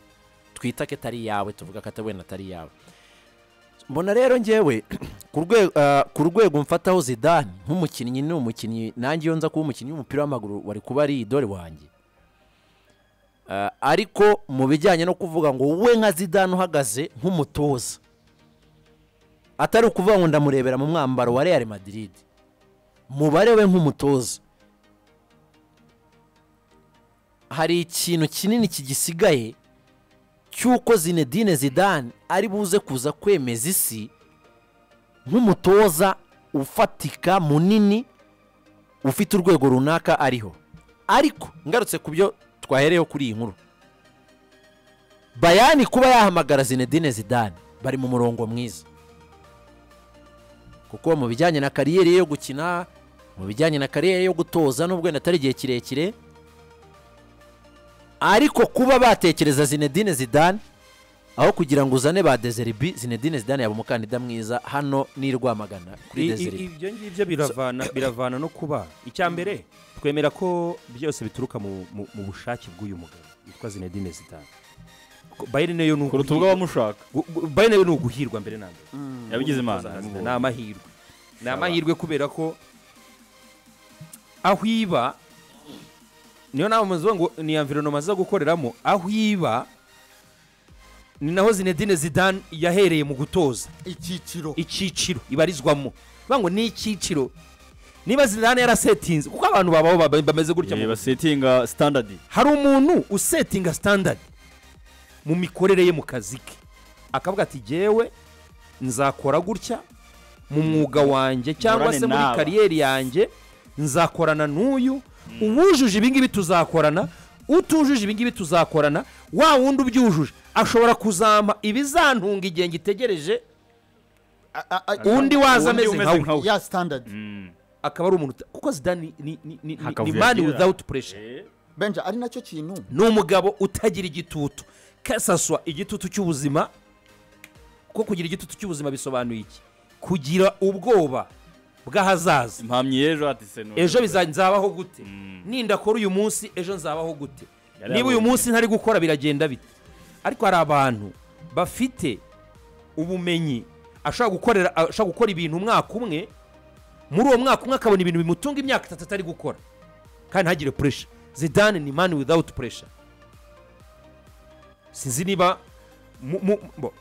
Speaker 4: twita ko atari iyawe tuvuga ko atari wenda atari iyawe mbona rero ngewe ku rwego ah, ku rwego mfataho zidane nk'umukinnyi ni umukinnyi nanjye iyo nza kuba umukinnyi w'umupira w'amaguru wari kuba ari idore wanjye Ah, ariko mu bijyanye no kuvuga ngo wowe nka zidane uhagaze nk'umutoza atari ukuvuga ngo ndamurebera mu mwambaro wa real madrid mubare we nk'umutoza hari ikintu kinini kigisigaye cy'uko zinedine zidane ari buze kuza kwemeza isi nk'umutoza ufatika munini ufite urwego runaka ariho ariko ngarutse ku byo twahereyeho kuri iyi nkuru bayani kuba yahamagara zinedine zidane bari mu murongo mwiza kuko mu bijyanye na kariyeri ye yo gukina mu bijyanye na kariyeri yo gutoza nubwo wenda atari igihe kirekire ariko kuba batekereza zinedine zidane aho kugira ngo uzane ba dezeribi zinedine zidane yaba umukandida mwiza hano ni rwamagana kuri
Speaker 3: I- i-
Speaker 4: dezeribi
Speaker 3: ibyo ngibyo biravana biravana no kuba icya mbere twemera ko byose bituruka mu mu- mu bushake bw'uyu mugabo witwa zinedine zidane Ko bayeri nayo ni
Speaker 2: ku rutugu
Speaker 3: uguhi-
Speaker 2: abamushaka
Speaker 3: gu- gu- bayeri nayo ni uguhirwa mbere na mbere
Speaker 2: yabigize imana
Speaker 3: Umutoza Zidane,
Speaker 2: yamubonye.
Speaker 3: ni amahirwe ni amahirwe kubera ko aho iba niyo nama muzuba ngo ni environoma aza gukoreramo aho iba ni naho zinedine zidane yahereye mu gutoza
Speaker 1: icyiciro
Speaker 3: icyiciro ibarizwamo bivuga ngo ni icyiciro niba zidane yarasetinze kuko abantu babaho baba- bameze gutya mu
Speaker 2: Eh,
Speaker 3: buzima.
Speaker 2: basetinga standard
Speaker 3: hari umuntu usetinga standard mu mikorere ye mu kazi ke akavuga ati jyewe nzakora gutya mu mwuga wanjye cyangwa
Speaker 2: Nkorane
Speaker 3: se muri
Speaker 2: n'aba."
Speaker 3: kariyeri yanjye nzakorana n'uyu uwujuje ibingibi tuzakorana utujuje ibingibi tuzakorana wa wundi ubyujuje ashobora kuzampa ibizantunga igihe ngitegereje
Speaker 1: A- a- a-
Speaker 3: undi waza
Speaker 2: Undi
Speaker 3: ameze
Speaker 2: umeze
Speaker 3: nkawe
Speaker 2: nkawe.
Speaker 1: ya standard
Speaker 2: Mm.
Speaker 3: akaba ari umuntu uta- kuko zidani ni, ni, ni, ni, ni
Speaker 2: Hakavuyo
Speaker 3: mani
Speaker 2: agira.
Speaker 3: without pressure
Speaker 2: Eh,
Speaker 1: benja ari nacyo kintu
Speaker 3: ni umugabo utagira igitutu kasaswa igitutu cy'ubuzima kuko kugira igitutu cy'ubuzima bisobanuye iki kugira ubwoba bw'ahazaza
Speaker 2: impamyi y'ejo ati se none.
Speaker 3: ejo biza- nzabaho gute
Speaker 2: Mm.
Speaker 3: ninda akora uyu munsi ejo nzabaho gute
Speaker 2: Yari
Speaker 3: niba uyu
Speaker 2: yabonye.
Speaker 3: munsi ntari gukora biragenda bite ariko hari abantu bafite ubumenyi ashobora gukorera ashobora gukora ibintu umwaka umwe muri uwo mwaka umwe akabona ibintu bimutunga imyaka itatu atari gukora kandi ntagire puresha zidane ni mani without puresha sinzi niba mu- mu- bo,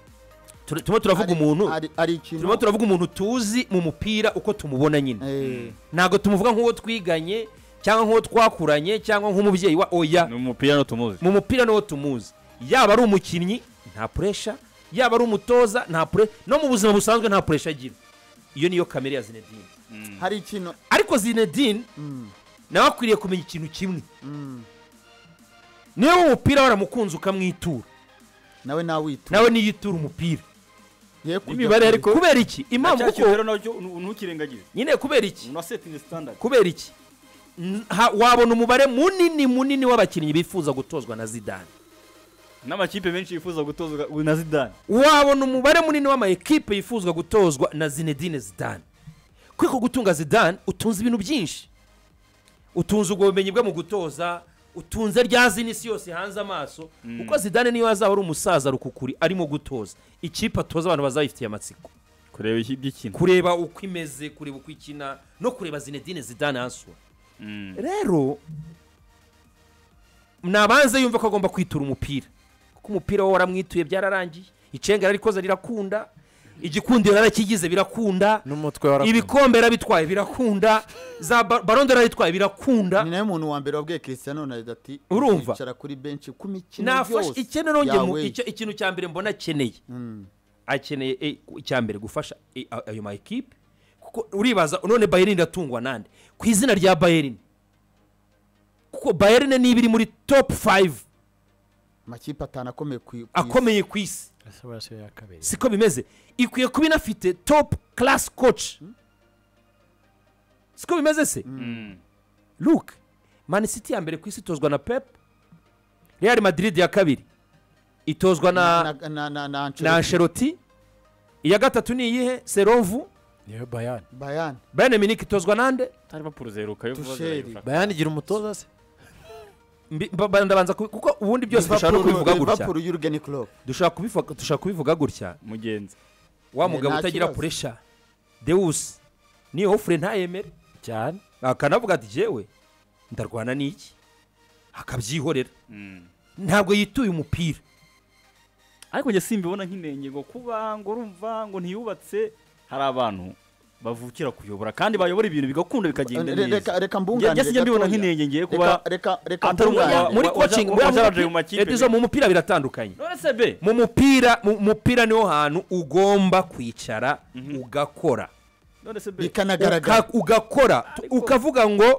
Speaker 3: tur- turimo turavuga
Speaker 1: Ari-
Speaker 3: umuntu
Speaker 1: ari- ari ikintu
Speaker 3: turimo turavuga umuntu tuzi mu mupira uko tumubona nyine
Speaker 1: Eh,
Speaker 3: ntabwo tumuvuga nk'uwo twiganye cyangwa nk'uwo twakuranye cyangwa nk'umubyeyi wa oya
Speaker 2: ni umupira no tumuzi
Speaker 3: mu mupira niwo tumuzi yaba ari umukinnyi nta puresha yaba ari umutoza nta pure no mu buzima busanzwe nta puresha agira iyo niyo kamere ya zinedine
Speaker 1: hari ikintu
Speaker 3: ariko zinedine nawe akwiriye kumenya ikintu kimwe niba umupira waramukunze ukamwitura
Speaker 1: nawe nawitura
Speaker 3: nawe niyitura umupira
Speaker 1: ye kujya
Speaker 2: n'imibare
Speaker 1: kure.
Speaker 2: ariko
Speaker 3: kubera iki impamvu
Speaker 2: cya
Speaker 3: kuko
Speaker 2: kintu rero nacyo nu- ntukirengagize
Speaker 3: nyine kubera iki
Speaker 2: na setingi sitandadi
Speaker 3: kubera iki N- ha- wabona umubare munini munini w'abakinnyi bifuza gutozwa na zidane
Speaker 2: n'amakipe menshi yifuza gutozwa na zidane
Speaker 3: wabona umubare munini w'ama ekipe yifuzwa gutozwa na zinedine zidane kwiko gutunga zidane utunze ibintu byinshi utunze ubwo bumenyi bwe mu gutoza utunze rya zina isi yose hanze amaso kuko zidane niyo azaba ari umusaza rukukuri arimo gutoza ikipe atoza abantu bazayifitiye amatsiko
Speaker 2: kureba iki by'ikintu
Speaker 3: kureba uko imeze kureba uko ikina no kureba zinedine zidane hasura
Speaker 2: Mm.
Speaker 3: rero nabanze yumve ko agomba kwitura umupira kuko umupira we waramwituye byararangiye icenga rarikoze rirakunda igikundiro yarakigize birakunda
Speaker 4: n'umutwe warakunda.
Speaker 3: ibikombe yarabitwaye birakunda za ba- baronde yarayitwaye birakunda
Speaker 1: ni nawe muntu wa mbere wabwiye christian ronaldo ati
Speaker 3: Urumva?
Speaker 1: "Uzicara kuri benshi ku mikino
Speaker 3: nafashe
Speaker 1: yose
Speaker 3: ikene nongeye mu-
Speaker 1: yawe."
Speaker 3: icyo- ikintu cya mbere mbona akeneye akeneye eh, icya mbere gufasha eh, a- ayo ma ekipe kuko uribaza none bayerini iratungwa nande ku izina rya bayerini kuko bayerini niba iri muri topu fayive
Speaker 1: amakipe atanu akomeye ku ku isi.
Speaker 3: akomeye ku isi siko bimeze ikwiye kuba inafite topu karasi koci siko bimeze se luke manisiti ya mbere ku isi itozwa na pep real madrid ya kabiri itozwa na
Speaker 1: na na na na
Speaker 3: na
Speaker 1: Ancelotti.
Speaker 3: ansheroti iya gatatu ni iyihe serovu
Speaker 4: niyo bayani
Speaker 1: bayani
Speaker 3: bayani miniki itozwa nande
Speaker 2: tarivapuro zeruka yo vuba
Speaker 1: Tusheri.
Speaker 2: zirayifata
Speaker 4: bayani igira umutoza se
Speaker 3: Mbi- ba- ba- ndabanza kubi- kuko ubundi byose dushaka no kubivuga gutya
Speaker 1: Liverpool Jurgen Klopp
Speaker 3: dushaka kubivuga- dushaka kubivuga gutya
Speaker 2: mugenzi
Speaker 3: wa
Speaker 1: Nta
Speaker 3: mugabo utagira
Speaker 1: kibazo.
Speaker 3: puresha dewusi niyo ofure ntayemere
Speaker 4: cyane
Speaker 3: akanavuga ati jewe ndarwana n'iki akabyihorera ntabwo yituye umupira
Speaker 2: ariko njye simbibona nk'inenge ngo kuba ngo urumva ngo ntiyubatse hari abantu bavukira kuyobora kandi bayobora ibintu bigakunda bikagenda
Speaker 1: Re- reka
Speaker 2: neza
Speaker 1: reka
Speaker 2: Nge-
Speaker 1: mbunganire
Speaker 2: nge sinjya mbibona
Speaker 1: gatoya.
Speaker 2: nk'inenge ngiye
Speaker 1: reka
Speaker 2: kuba
Speaker 1: reka reka
Speaker 2: atari umwanya
Speaker 1: mbunganire.
Speaker 2: wa-
Speaker 3: muri
Speaker 2: waja-
Speaker 3: kocingi
Speaker 2: waja-
Speaker 3: buriya mu
Speaker 2: waja mu
Speaker 3: mupi-
Speaker 2: makipe
Speaker 3: Edizo,
Speaker 2: mbere.
Speaker 3: mu mupira biratandukanye
Speaker 2: none se be
Speaker 3: mu mupira mu mupira niho hantu ugomba kwicara ugakora
Speaker 2: none se be
Speaker 1: bikanagaragara
Speaker 3: Uka- ugakora tu-
Speaker 2: Ariko-
Speaker 3: ukavuga ngo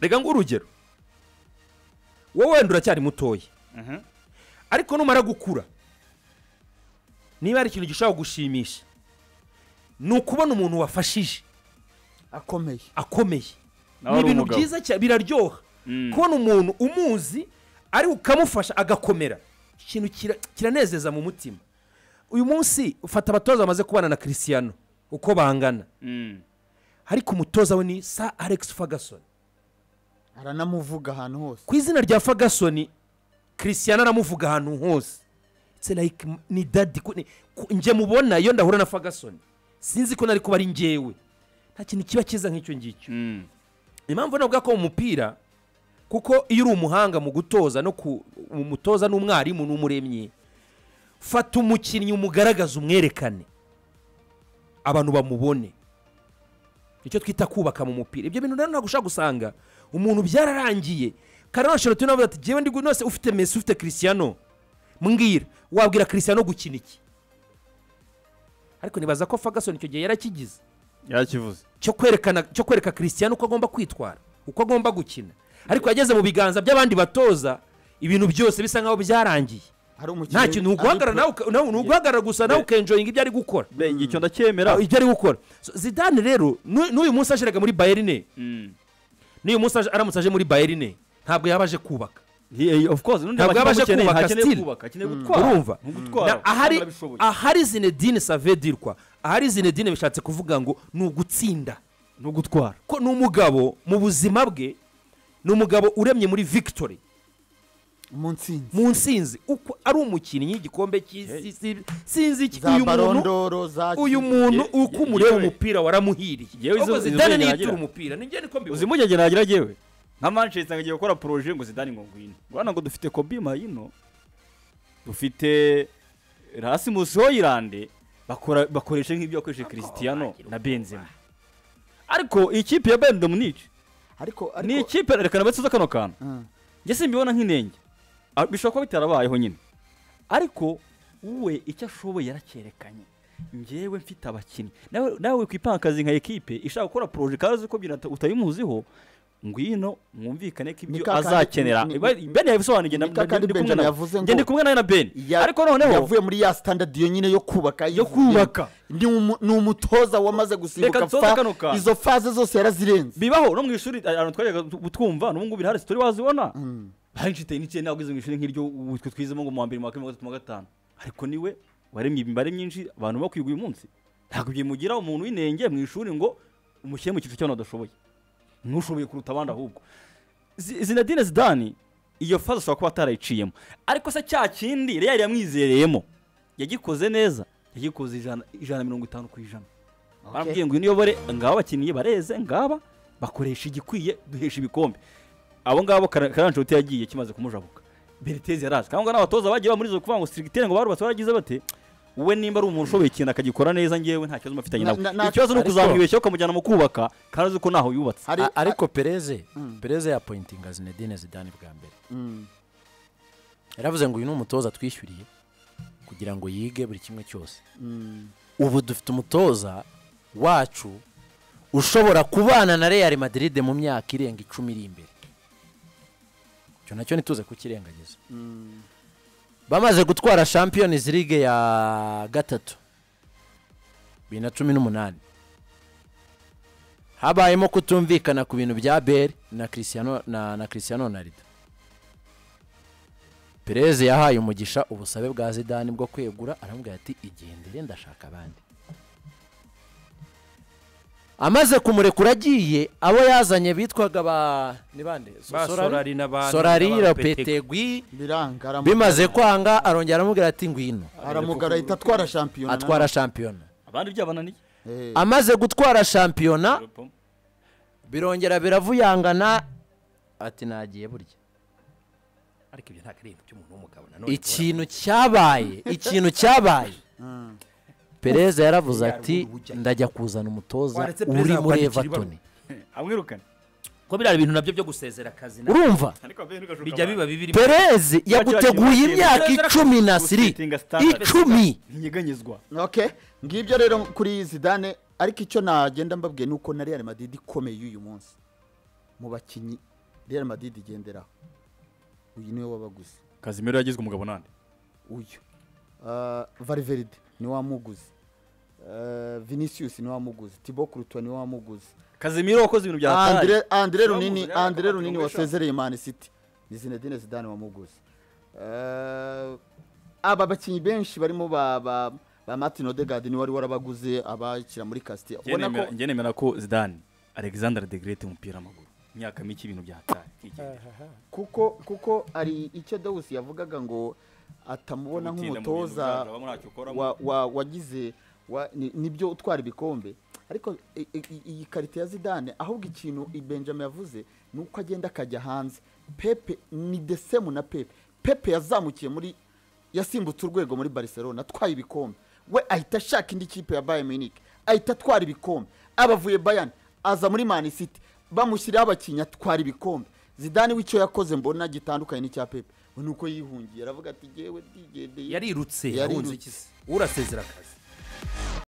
Speaker 3: reka ngo urugero wowe wenda uracyari mutoya
Speaker 2: Mhm.
Speaker 3: ariko numara gukura niba hari ikintu gishobora gushimisha ni ukubona umuntu wafashije
Speaker 1: akomeye
Speaker 3: akomeye
Speaker 2: Nawe
Speaker 3: ni
Speaker 2: ari
Speaker 3: ibintu
Speaker 2: umugabo.
Speaker 3: byiza cyane biraryoha
Speaker 2: Mm.
Speaker 3: kubona umuntu umuzi ari ukamufasha agakomera ikintu kira- kiranezeza mu mutima uyu munsi ufata abatoza bamaze kubana na christiano uko bangana
Speaker 2: Mm.
Speaker 3: ariko umutoza we ni sa alex ferguson
Speaker 1: aranamuvuga ahantu hose
Speaker 3: ku izina rya ferguson christiano aramuvuga ahantu hose It's like m- ni dadi ku- ni- ku- nje mubona iyo ndahura na ferguson sinzi ko nari kuba ari ngewe nta kintu kiba cyiza nk'icyo ngicyo
Speaker 2: Mm.
Speaker 3: impamvu navuga ko mu mupira kuko iyo uri umuhanga mu gutoza no ku umutoza n'umwarimu n'umuremyi fata umukinnyi umugaragaze umwerekane abantu bamubone nicyo twita kubaka mu mupira ibyo bintu rero ntabwo ushaka gusanga umuntu byararangiye karena sheroti navuga ati jyewe ndi gu- nose ufite mesi ufite christiano mbwira wabwira christiano gukina iki ariko nibaza ko ferguson icyo gihe yarakigize
Speaker 2: yakivuze
Speaker 3: cyo kwerekana cyo kwereka christian uko agomba kwitwara uko agomba gukina ariko yageze mu biganza by'abandi batoza ibintu byose bisa nkaho byarangiye
Speaker 1: hari umukinnyi
Speaker 3: nta kintu ni uguhagarara nawe uka- nawe- ni uguhagarara gusa nawe ukenjoyinga ibyo ari gukora
Speaker 2: be icyo ndacyemera
Speaker 3: ibyo ari gukora So, zidane rero n'u- n'uyu munsi ashiraga muri bayerine
Speaker 2: Mm.
Speaker 3: n'uyu munsi aje- aramutse aje muri bayerine ntabwo yaba aje kubaka
Speaker 2: He- he- of course n'undi
Speaker 3: Ntabwo
Speaker 2: abakinnyi
Speaker 3: yabasha
Speaker 2: bamukeneye,
Speaker 3: kubaka
Speaker 2: ntakeneye
Speaker 3: still.
Speaker 2: kubaka akeneye gutwara
Speaker 3: urumva
Speaker 2: Ni ugutwara
Speaker 3: Na- ahari
Speaker 2: arabishoboye.
Speaker 3: ahari zinedine save dirwa ahari zinedine bishatse kuvuga ngo ni ugutsinda
Speaker 2: ni ugutwara
Speaker 3: ko ni umugabo mu buzima bwe ni umugabo uremye muri victory
Speaker 1: mu nsinzi
Speaker 3: mu nsinzi uko ari umukinnyi igikombe cy'isi si- sinzi iki
Speaker 1: za
Speaker 3: uyu muntu
Speaker 1: barondoro za
Speaker 3: uyu muntu
Speaker 2: Ye-
Speaker 3: uko
Speaker 2: ye-
Speaker 3: umureba
Speaker 2: yewe.
Speaker 3: umupira waramuhiriye
Speaker 2: Yewe izo-
Speaker 3: ahubwo
Speaker 2: izo
Speaker 3: zidane
Speaker 2: ubwenge
Speaker 3: niyo
Speaker 2: aragira.
Speaker 3: itura umupira nibyo niko
Speaker 2: uzi
Speaker 3: mbibona
Speaker 2: impungenge nagira jyewe nka manchester nkagiye gukora poroje ngo zidane ngo ngwino urabona ngo dufite kobi mayino dufite rasimusi hoyirande bakora bakoresha nk'ibyo yakoresheje christiano na benzema ariko iyi kipe ya bayern dominic
Speaker 1: ariko
Speaker 2: ni
Speaker 1: ariko
Speaker 2: ikipe rekana batsuza kano kantu
Speaker 1: Mm.
Speaker 2: njye simbibona nk'inenge Ah, bishobora kuba bitarabayeho nyine ariko we icyo ashoboye yaracyerekanye njyewe mfite abakinnyi nawe nawe kwipanga akazi nka ekipe ishaka gukora poroje kandi uzi ko byina- utabimuziho ngwino mwumvikane ko ibyo
Speaker 1: Ni ka kandi-
Speaker 2: azakena
Speaker 1: ni- ni-
Speaker 2: ben yabisobanuye
Speaker 1: ni ka kandi Benjamin yavuze ngo-
Speaker 2: ngende kumwe nawe na ben
Speaker 1: Ya-
Speaker 2: ariko noneho
Speaker 1: yavuye muri ya standard iyo nyine yo kubaka
Speaker 2: Yo
Speaker 1: yivuyemo.
Speaker 2: kubaka.
Speaker 1: Ni umu- ni umutoza wamaze
Speaker 2: Reka
Speaker 1: gusimbuka
Speaker 2: nsoze
Speaker 1: fa-
Speaker 2: kano kantu.
Speaker 1: izo faze zose yarazirenze
Speaker 2: bibaho no mu ishuri ahantu twajyaga tu- twumva n'ubu ngubu birahari sitori wazibona hanshite n'ikindi ntabwo izo mu ishuri nk'iryo ubu twe twizemo ngo mu wa mbere mu wa kane mu wa gatatu mu wa gatanu ariko niwe waremye imibare myinshi abantu bakwiga uyu munsi ntabwo byimugira umuntu w'inenge mu ishuri ngo umushyire mu cyiciro cy'abantu badashoboye ntushoboye kuruta abandi ahubwo Zi- zinedine zidani iyo faze ashobora kuba atarayiciyemo ariko se cya kindi reyali yamwizereyemo yagikoze neza yagikoze ijana ijana na mirongo itanu ku ijana baramubwiye ngo uniyobore ngaba abakinnyi bareze ngaba bakoresha igikwiye duhesha ibikombe abo ngabo karanjoti yagiye kimaze kumujabuka beretezi yaraje cyangwa n'abatoza bagiye baba muri izo kuvuga ngo sirigiteri ngo barubatse baragize bate we nimba ari umuntu ushoboye ikintu akagikora neza ngewe nta kibazo mufitanye
Speaker 1: Na-
Speaker 2: nawe
Speaker 1: na- na-
Speaker 2: ikibazo ni
Speaker 4: ariko-
Speaker 2: ukuzamwibeshya ukamujyana mu kubaka kandi uzi ko ntaho yubatse
Speaker 1: Hari-
Speaker 4: A- ariko pereze pereze yapointinga zinedine zidane bwa mbere
Speaker 1: Mm.
Speaker 4: yaravuze ngo uyu ni umutoza twishyuriye kugira ngo yige buri kimwe cyose
Speaker 1: Mm.
Speaker 4: ubu dufite umutoza wacu ushobora kubana na real madrid mu myaka irenga icumi iri imbere icyo nacyo ntituze kukirengagiza bamaze gutwara champions league ya gatatu bibiri na cumi n'umunani habayemo kutumvikana ku bintu bya beri na christiano na, na christiano ronaldo pereze yahaye umugisha ubusabe bwa zidani bwo kwegura aramubwira ati igendere ndashaka abandi amaze kumurekura agiye abo yazanye bitwaga ba ni bande So-
Speaker 3: Sorari n'abandi,
Speaker 4: sorari
Speaker 3: n'aba
Speaker 4: lopetegui
Speaker 1: biranga aramu-
Speaker 4: bimaze kwanga arongera aramubwira ati ngwino
Speaker 1: aramugara ahita atwara shampiyona
Speaker 4: atwara shampiyona
Speaker 2: abandi byabananiye
Speaker 1: Eh,
Speaker 4: amaze gutwara shampiyona birongera biravuyangana ati nagiye burya
Speaker 3: ariko ibyo ntabwo ari ibintu by'umuntu w'umugabo nanone
Speaker 4: ikintu cyabaye ikintu cyabaye perezida yaravuze
Speaker 3: Yarwo
Speaker 4: ati
Speaker 3: urubuga.
Speaker 4: ndajya kuzana umutoza
Speaker 3: Waretse Perez
Speaker 4: uri muri
Speaker 3: yakwandikira
Speaker 4: everton
Speaker 2: amwirukane
Speaker 3: ko biriya ibintu nabyo byo gusezera akazi na-
Speaker 4: urumva
Speaker 2: ariko ben ugashuka
Speaker 3: bijya biba bibiri
Speaker 4: pereze yaguteguye
Speaker 2: bakiri-
Speaker 4: imyaka icumi na siri
Speaker 2: Gusitinga standard.
Speaker 4: icumi
Speaker 2: ntinyeganyezwa
Speaker 1: okay ngibyo rero kuri zidane ariko icyo nagenda mbabwiye ni uko na real madrid ikomeye y'uyu munsi mu bakinnyi real madrid igenderaho uyu niwe wabaguze
Speaker 2: kazimiro yagizwe umugabo nande
Speaker 1: uyu Ah, valveride ni wamuguze Ah, vinicius ni wamuguze tibo kurutuwa ni wamuguze
Speaker 2: kazimiro wakoze ibintu bya hatari
Speaker 1: Andre- Andre runini
Speaker 2: Wamuguze,
Speaker 1: Andre
Speaker 2: yarakamata
Speaker 1: runini
Speaker 2: ngo eshatu.
Speaker 1: wasezereye Man City ni Zinedine Zidane wamuguze Eh, aba bakinnyi benshi barimo ba ba ba Martin Odegaard ni wari warabaguze abakira muri Castilla
Speaker 2: Njye
Speaker 1: ubona ko
Speaker 2: nemera- njye nemera ko zidane alexander de grete umupira w'amaguru imyaka mike ibintu bya hatari kwigendera.
Speaker 1: kuko kuko ari icyo Dawus yavugaga ngo atamubona
Speaker 2: Gutinda mu bintu
Speaker 1: nk'umutoza
Speaker 2: byacu, abamo ntacyo ukoramo.
Speaker 1: wa- wa- wagize wa- ni- nibyo utwara ibikombe ariko i- i- i- iyi karita ya zidane ahubwo ikintu i- benjamin yavuze ni uko agenda akajya hanze pepe ni desemu na pepe pepe yazamukiye muri yasimbutse urwego muri barcelona atwaye ibikombe we ahita ashaka indi kipe ya bayern munich ahita atwara ibikombe abavuye bayern aza muri man city bamushyiriyeho abakinnyi atwara ibikombe zidane w'icyo yakoze mbona gitandukanye n'icya pepe we ni uko yihungiye aravuga ati yewe ndigendeye
Speaker 3: yarirutse
Speaker 1: Yarirutse.
Speaker 3: ahunze iki se? urasezera akazi